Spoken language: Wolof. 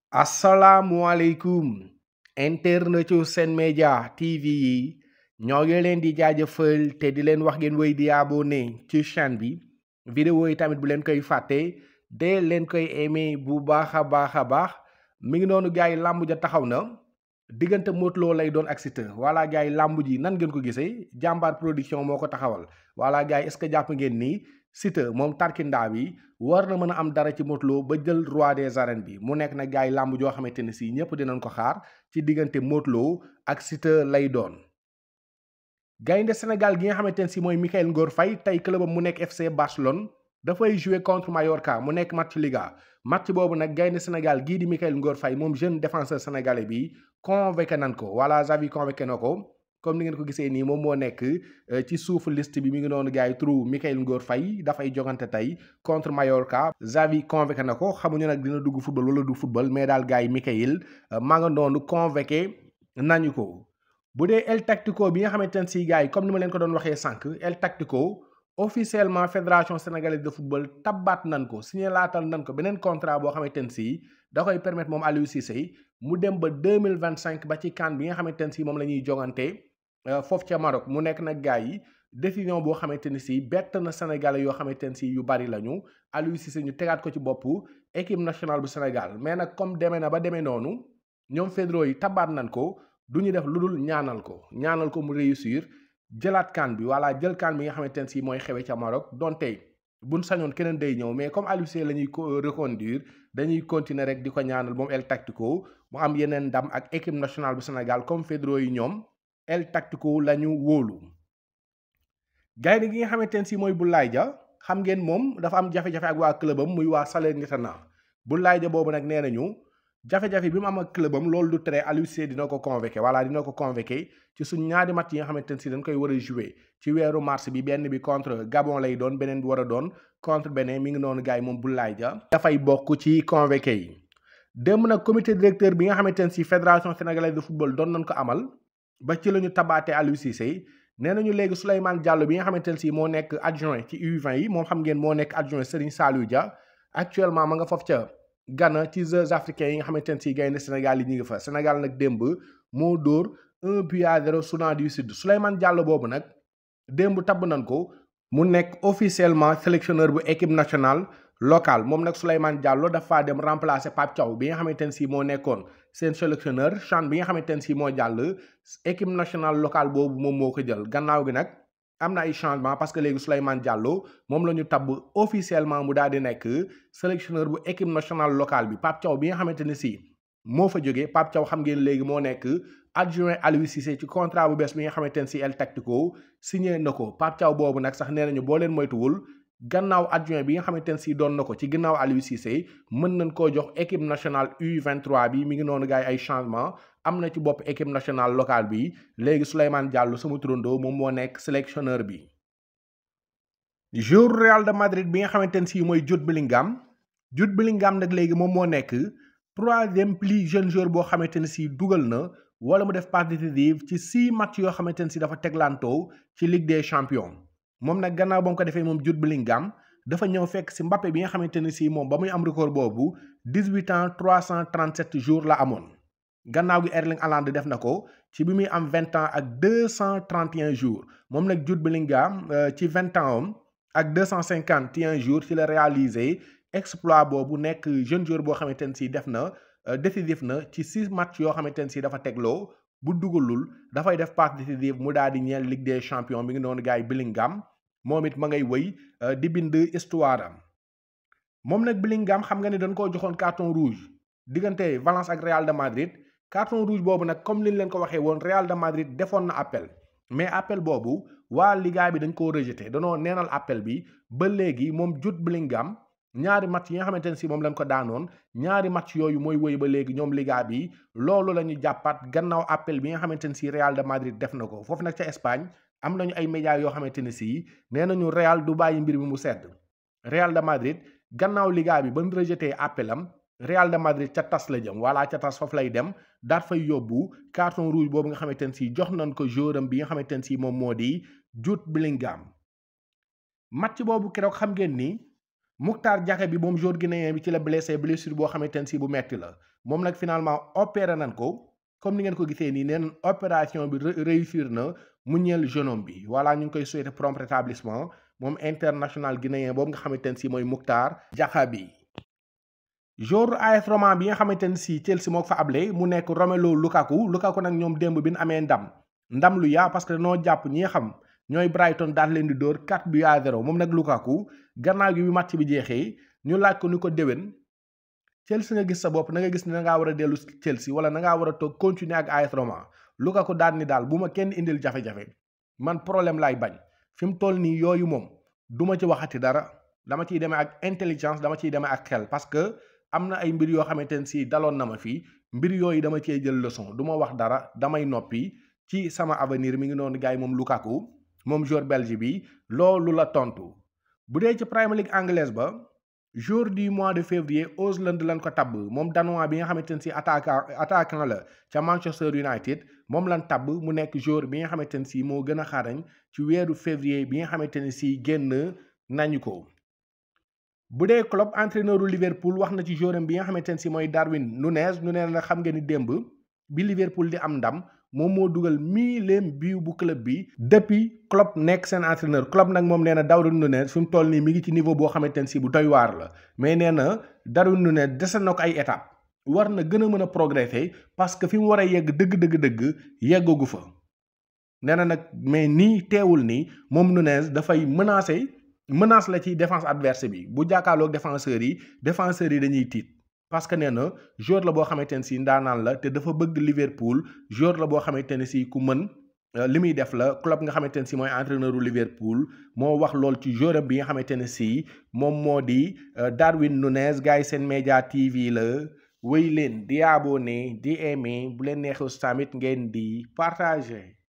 asalaamualeykum internetu Sen Média TV yi ñoo ngi leen di jaajëfal te di leen wax ngeen wéy di abonné ci chaîne bi vidéo yi tamit bu leen koy fàtte de leen koy aimé bu baax a baax a baax mi ngi noonu gars yi làmb ja taxaw na diggante Modou Lo lay doon ak Siteu voilà gars yi làmb ji nan ngeen ko gisee jàmbaar production moo ko taxawal voilà gars yi est-ce que jàpp ngeen ni Siteu moom tarkindaa bi war na mën a am dara ci Modou Lo ba jël roi des arènes bi mu nekk nag gars yi làmb joo xamante ne si ñëpp dinañ ko xaar ci diggante Modou Lo ak Siteu lay doon. gaynde Sénégal gi nga xamante ne si mooy Mikayil Ngor Faye tey clubam mu nekk FC Barcelone dafay jouer contre Mallorca mu nekk match Liga match boobu nag gaynde Sénégal gii di Mikayil Ngor Faye moom jeune défenseur sénégalais bi convoqué nan ko voilà Xavi convoqué na ko. comme ni ngeen ko gisee nii moom moo nekk ci suufu liste bi mi ngi noonu gars yi turu Mikayil Ngor Faye dafay jogante tey contre Mallorca Xavi convoqué na ko xamuñu nag dina dugg football wala du football mais daal gars yi Mikayil maa nga noonu convoqué nañu ko bu dee El Tactico bi nga xamante ne si gars yi comme ni ma leen ko doon waxee sànq El Tactico officiellement fédération sénégalaise de football tabbaat nan ko signé laatal nan ko beneen contrat boo xamante ne si da koy permettre moom Aliou Cissé mu dem ba deux mille vingt cinq ba ci CAN bi nga xamante ne si moom la ñuy jogante. foofu ca Maroc mu nekk nag gars yi décision boo xamante ni si bett na Sénégalais yoo xamante ne si yu bari lañu Aliou Cissé ñu tegaat ko ci boppu équipe nationale bu Sénégal mais nag comme demee na ba demee noonu ñoom fédéraux yi tabaat nañ ko du ñu def lu dul ñaanal ko ñaanal ko mu réussir jëlaat CAN bi walla jël CAN bi nga xamante ne si mooy xewe ca Maroc donte buñ sañoon keneen day ñëw mais comme Aliou Cissé la ñuy reconduire dañuy continuer rek di ko ñaanal moom El Tactico mu am yeneen ndam ak équipe nationale bu Sénégal comme fédéraux yi ñoom. El Tactico la ñu wóolu gaynde gi nga xamante ne si mooy Boulaye Dia xam ngeen moom dafa am jafe-jafe ak waa clubam muy waa Salernitana Boulaye Dia boobu nag nee nañu jafe-jafe bi mu am ak clubam loolu du tere Aliou Cissé dina ko convoqué voilà dina ko convoqué ci suñ ñaari match yi nga xamante ne si dañ koy war a jouer ci weeru mars bi benn bi contre Gabon lay doon beneen bi war a doon contre beneen mi ngi noonu gars yi moom Boulaye Dia dafay bokk ci convoqué yi démb nag comité directeur bi nga xamante ne si fédération sénégalaise de football doon nañ ko amal ba ci la ñu tabaatee Aliou Cissé nee nañu léegi Souleymane Diallo bi nga xamante ne si moo nekk adjoint ci U20 yi moom xam ngeen moo nekk adjoint Serigne Saliou Dia actuellement ma nga foofu ca Ghana ci Jeux africains yi nga xamante ne si gaynde Sénégal yi ñu ngi fa Sénégal nag démb moo dóor un but à zéro Soudan du Sud Souleymane Diallo boobu nag démb tabb nañ ko mu nekk officiellement sélectionneur bu équipe nationale locale moom nag Souleymane Diallo dafa dem remplacer Pape Thiaw bi nga xamante ne si moo nekkoon seen sélectionneur CHAN bi nga xamante ne si moo jàll équipe nationale locale boobu moom moo ko jël gannaaw gi nag am na ay changement parce que léegi Souleymane Diallo moom la ñu tabb officiellement mu daal di nekk sélectionneur bu équipe nationale locale bi Pape Thiaw bi nga xamante ne si moo fa jógee Pape Thiaw xam ngeen léegi moo nekk adjoint Aliou Cissé ci contrat bu bees bi nga xamante ne si El Tactico signé na ko Pape Thiaw boobu nag sax nee nañu boo leen moytuwul gannaaw adjoint bi nga xamante ne si doon na ko ci ginnaaw Aliou Cissé mën nañ koo jox équipe nationale U23 bi mi ngi noonu gars yi ay changement am na ci bopp équipe nationale locale bi léegi Souleymane Diallo sama turandoo moom moo nekk sélectionneur bi. joueur Real de Madrid bi nga xamante ne si mooy Jude Bellingham Jude Bellingham nag léegi moom moo nekk troisième plus jeune joueur boo xamante ne si dugal na wala mu def passe décisive ci six matchs yoo xamante ne si dafa teglantoo ci Ligue des champions. moom nag gannaaw ba mu ko defee moom Jude Bellingham dafa ñëw fekk si Mbappé bi nga xamante ne si moom ba muy am record boobu dix-huit ans trois cent trente-sept jours la amoon gannaaw gi Erling Haaland def na ko ci bi muy am vingt ans ak deux cent trente et un jours moom nag Jude Bellingham ci vingt ans am ak deux cent cinquante et un jours ci la réalisé exploit boobu nekk jeune joueur boo xamante ne si def na décisif na ci six matchs yoo xamante ne si dafa tegloo bu dugalul dafay def passe décisive mu daal di ñeel Ligue des champions mi ngi noonu gars yi Bellingham moom it ma ngay wëy di bind histoire am moom nag Bellingham xam nga ne dañ koo joxoon carton rouge diggante Valence ak Real de Madrid carton rouge boobu nag comme liñ leen ko waxee woon Real de Madrid defoon na appel mais appel boobu waa Liga bi dañ koo rejeté danoo neenal appel bi ba léegi moom Jude Bellingham ñaari match yi nga xamante ne si moom lañ ko daanoon ñaari match yooyu mooy wëy ba léegi ñoom Liga bi loolu la ñu jàppaat gannaaw appel bi nga xamante ne si Real de Madrid def na ko foofu nag ca Espagne am nañu ay médias yoo xamante ne si nee nañu Real du bàyyi mbir mi mu sedd Real de Madrid gannaaw Liga bi ba mu rejeté appel am Real de Madrid ca tas la jëm wala ca tas foofu lay dem daat fay yóbbu carton rouge boobu nga xamante ne si jox nañ ko joueur am bi nga xamante ne si moom moo di Jude Bellingham match boobu keroog xam ngeen ni Moukhtar Diakhaby bi moom joueur guinéen bi ci la blessé blessure boo xamante ne si bu metti la moom nag finalement opéré nañ ko comme ni ngeen ko gisee nii neen opération bi réussir na mu ñeel jeune homme bi voilà ñu ngi koy souhaiter prompt rétablissement moom international guinéen boobu nga xamante ne si mooy Moukhtar Diakhaby jour AS Roma bi nga xamante ne si Chelsea moo ko fa able mu nekk Romelu Lukaku Lukaku nag ñoom démb bi ñu amee ndam ndam lu yaa parce que noo jàpp ñi xam ñooy Brighton daal leen di dóor 4 buts à 0 moom nag Lukaku gannaaw gi bi match bi jeexee ñu laaj ko ni ko déwén Chelsea nga gis sa bopp na nga gis ne da ngaa war a dellu Chelsea wala na ngaa war a toog continuer ak AS Roma Lukaku daal ni daal bu ma kenn indil jafe-jafe man problème laay bañ fi mu toll nii yooyu moom du ma ci waxati dara dama ciy demee ak intelligence dama ciy demee ak xel parce que am na ay mbir yoo xamante ne si daloon na ma fii mbir yooyu dama cee jël leçon du ma wax dara damay noppi ci sama avenir mi ngi noonu gars yi moom Lukaku moom joueur belge bi loolu la tontu bu dee ci Premier League anglaise ba jour du mois de février Haaland lañ ko tabb moom danois bi nga xamante ne si attaquant attaquant la ca Manchester United moom lañ tabb mu nekk jour bi nga xamante ne si moo gën a xarañ ci weeru février bi nga xamante ne si génn nañu ko. bu dee club entraîneur u Liverpool wax na ci jouram bi nga xamante ne si mooy Darwin Nunez Nunez nag xam nga ni démb bi Liverpool di am ndam moom moo dugal miileem biiw bu club bi depuis Klopp nekk seen entraîneur Klopp nag moom nee na Darwin Nunez fi mu toll nii mi ngi ci niveau boo xamante ne si bu doy waar la mais nee na Darwin Nunez dese na ko ay étape war na gën a mën a progresser parce que fi mu war a yegg dëgg dëgg dëgg yeggagu fa nee na nag mais nii teewul nii moom Nunez dafay menacer menace la ci défense adverse bi bu jàkkaarloog défenseurs yi défenseurs yi dañuy tiit parce que nee na joueur la boo xamante ne si ndaanaan la te dafa bëgg Liverpool joueur la boo xamante ne si ku mën li muy def la club nga xamante ne si mooy entraîneur u Liverpool moo wax lool ci joueur bi nga xamante ne si moom moo di Darwin Nunez gars yi seen média TV la wéy leen di abonné di aimé bu leen neexee tamit ngeen di partager.